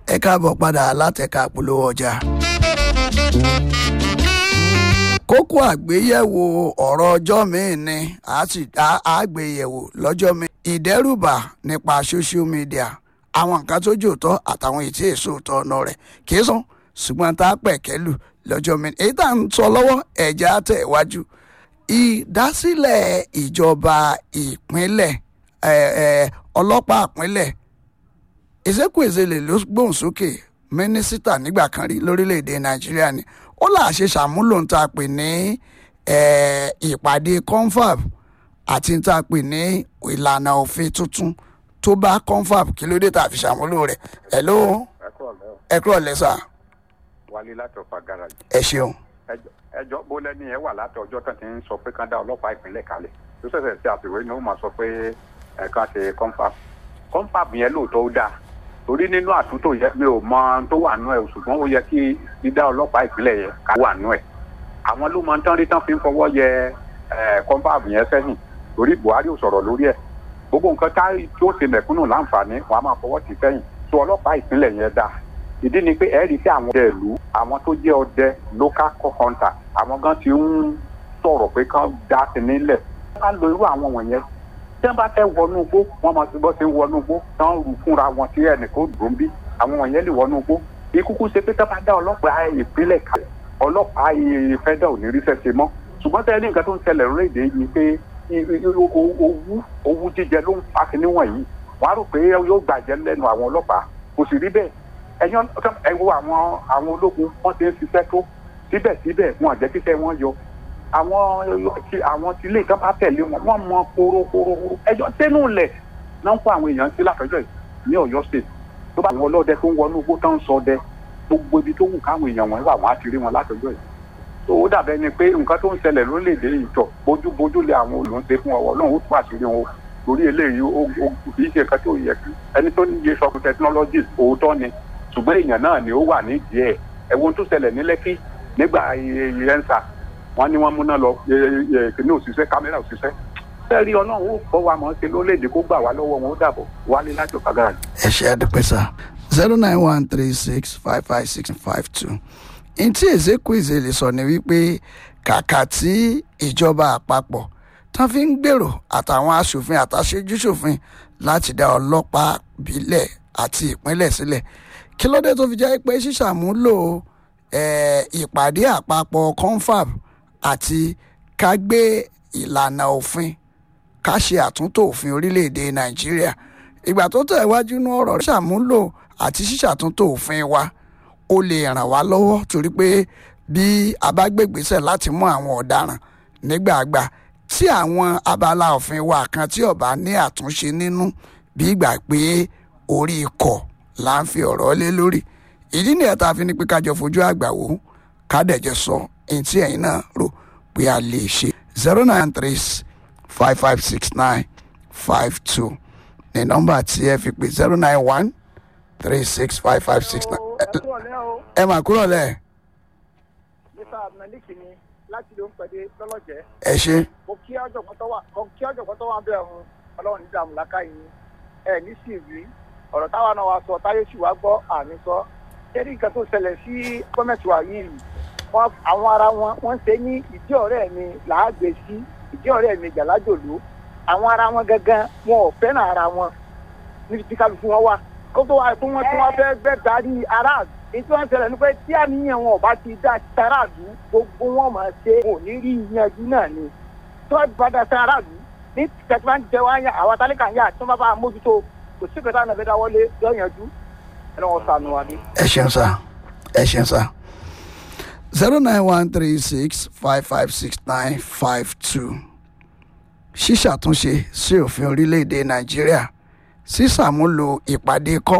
ẹ káàbọ̀ padà látẹ̀ka polówó ọjà. kókó àgbéyẹ̀wò ọ̀rọ̀ ọjọ́ mi-ín ni àgbéyẹ̀wò lọ́jọ́ mi. ìdẹ́rùbà nípa social media àwọn nǹkan tó jòótọ́ àtàwọn ètí èso òótọ́ ọ̀nà rẹ̀ kì í sùn ṣùgbọ́n tá a pẹ̀kẹ́lù lọ́jọ́ mi. èyí tá à ń sọ lọ́wọ́ ẹ̀já tẹ̀ wájú. ìdásílẹ̀ ìjọba ìpínlẹ̀ ọlọ́pàá ìpínlẹ̀ Ezekwesili ló gbóhùn sókè mínísítà nígbà kan rí lórílẹ̀‐èdè Nàìjíríà ni ó là ṣe ṣàmúlò ń ta pè ní ìpàdé confab àti ń ta pè ní ìlànà òfin tuntun tó bá confab kí ló dé tá a fi ṣàmúlò rẹ̀ ẹ̀ ló ẹ kúrò lẹ́sà. wálé láti ọ̀fà garaajì. ẹ ṣeun. ẹjọ́ bó lẹ́ni ẹ wà láti ọjọ́ kan tí ń sọ pé kán dá ọlọ́pàá ìpínlẹ̀ kalẹ̀ tó ṣẹ̀ṣẹ̀ ṣe àtìwé ni ó máa sọ pé ẹ̀ka ṣe confab confab yẹn lóòótọ́ ó dáa torí nínú àtúntò yẹn mi ò mọ tó wà nú ẹ ṣùgbọ́n ó yẹ kí dídá ọlọ́pàá ìpínlẹ̀ yẹn ká wà nú ẹ àwọn ló máa ń tán rí tán fi ń fọwọ́ yẹ confab yẹn sẹ́yìn torí Buhari ò sọ̀rọ̀ lórí ẹ̀ gbogbo nǹkan tá tí ó ṣe mẹ̀kúnnù láǹfààní wọn á máa fọwọ́ tì sẹ́yìn tó ọlọ́pàá ìpínlẹ̀ yẹn dáa ìdí ni pé ẹ rí sí àwọn ọdẹ ìlú àwọn tó jẹ́ ọdẹ local hunter àwọn gan ti ń sọ̀rọ̀ pé kán dá sí nílẹ̀ ká lo irú àwọn wọ̀nyẹn tí wọ́n bá fẹ́ wọnú igbó wọ́n máa ti bọ́ sí wọnú igbó tí wọ́n rù fúnra wọn tí ẹnìkan dùn bí àwọn wọ̀nyẹn lè wọnú igbó ikúkú ṣe pé tí wọ́n bá dá ọlọ́pàá ìpínlẹ̀ kalẹ̀ ọlọ́pàá federal ò ní rí sẹ́sẹ̀ mọ́ ṣùgbọ́n tẹ́lẹ̀ ní nǹkan tó ń ṣẹlẹ̀ lórílẹ̀‐èdè yìí pé owú owú jíjẹ ló ń fa kinní wọ̀nyí wọ́n á rò pé yóò gbàjẹ́ lẹ́nu àwọn ọlọ́pàá kò sì rí bẹ́ẹ̀ ẹ̀yàn ẹ wo àwọn àwọn ológun wọ́n ti ń ṣiṣẹ́ tó síbẹ̀síbẹ̀ wọn àjẹ́ kíṣẹ́ wọn yọ àwọn àwọn tí ilé ìjọba tẹ̀lé wọn wọ́n mọ korokoro ẹjọ́ tẹ́nu lẹ̀ náà ń kó àwọn èèyàn sí látọjọ́ yìí ní Ọ̀yọ́ state tó bá àwọn ọlọ́dẹ tó ń wọnú igbó tó ń ṣọdẹ gbogbo ibi tó wù káwọn èèyàn wọn wà wọn á ti rí wọn látọjọ́ yìí tó ó dàbẹ́ ni pé nǹkan tó ń ṣẹlẹ̀ lórílẹ̀‐èdè yìí tọ̀ bójúbójú lé àwọn olùńṣe fún ọwọ́ lóun ó tún àṣírí wọn torí eléyìí ó kì í ṣe nǹkan tó yẹ kí ẹni tó ní yé sọkùn technologies òótọ́ ni ṣùgbọ́n èèyàn náà ni ó wà nídìí ẹ̀ ẹ̀wọ̀n tó ṣẹlẹ̀ ní Lẹ́kì nígbà yẹnsa wọ́n ní wọ́n múná lọ kíní òṣìṣẹ́ kámẹ́rà òṣìṣẹ́ sẹ́ẹ̀rí ọlọ́run ó kọ́ wa mọ̀ ṣe lórílẹ̀‐èdè kó gbà wá lọ́wọ́ wọn ó dàbọ̀ wálé láti ọ̀kadà. ẹ ṣe àdúpẹ́ sá zero nine one three six five five six five two ntí Ezekwesili sọ ni wípé kàkà tí ìjọba àpapọ̀ tán fi ń gbèrò àtàwọn aṣòfin àtàṣejúṣòfin láti dá ọlọ́pàá bílẹ̀ àti ìpínlẹ̀ sílẹ̀ kí ló dé tó fi jẹ́ pé ṣíṣàmúlò ìpàdé àpapọ̀ confab àti ká gbé ìlànà òfin ká ṣe àtúntò òfin orílẹ̀-èdè nàìjíríà ìgbà tó tẹ̀ wájú ní ọ̀rọ̀ ṣàmúlò àti ṣíṣàtúntò òfin wa ó lè ràn wá lọ́wọ́ torí pé bí a bá gbègbèsẹ̀ láti mú àwọn ọ̀daràn nígbàgbà tí àwọn abala òfin wa kan tí ó bá ní àtúnṣe nínú bí ìgbà pé orí ikọ̀ là ń fi ọ̀rọ̀ lé lórí ìdí nìyẹn tá a fi ní pé kájọ fojú àgbà wò ká dẹ̀jẹ̀ sọ èyí tí ẹ̀yin náà rò pé a lè ṣe zero nine three five five six nine five two ní nọ́mbà tí ẹ fi pè zero nine one three six five five six nine. ẹ mà kúrò lẹ. mr abdulmalik ni láti ló ń pẹ̀lú lọ́lọ́jẹ́. ẹ ṣe. mo kí ọ̀jọ̀gbọ́n tó wà mo kí ọ̀jọ̀gbọ́n tó wà bẹ́ẹ̀ hun ọlọ́run nígbà mùlákà yìí ẹ ní sì rí ọ̀rọ̀ táwa náà wá sọ táyé sì wá gbọ́ àmì sọ kẹ́rí nǹkan tó ṣẹlẹ̀ sí gọ́ọ̀mẹ̀ntì wa yìí wọ́n àwọn ara wọn wọ́n ṣe ní ìdí ọ̀rẹ́ mi làágbé sí ìdí ọ̀rẹ́ mi jàlájòló àwọn ara wọn gangan wọn ò fẹ́ràn ara wọn níbi tí kálukú wọn wà kó tó wá tó wọn tí wọn fẹ́ gbẹ́ darí aráàlú èyí tí wọ́n ṣẹlẹ̀ ní pé tí àníyàn wọn ò bá ti dá sáráàlú gbogbo wọn máa ṣe wọn ò ní rí yanjú náà ni tí wọ́n bá dá sáráàlú ní tẹ̀síwájú jẹ́ wáyà àwọn atálíkà ń yà tí wọ́n bá bá mójútó kò sí ìpẹ́tà náà fẹ́ dáwọ́lé yọ yanjú ẹ̀ lọ́wọ́ sànù wa ni. ẹ ṣeun sá ẹ ṣeun sá zero nine one three six five five six nine five two ṣíṣàtúnṣe sí òfin orílẹ̀-èdè nàìjíríà sísàmúlò ìpàdé kọ́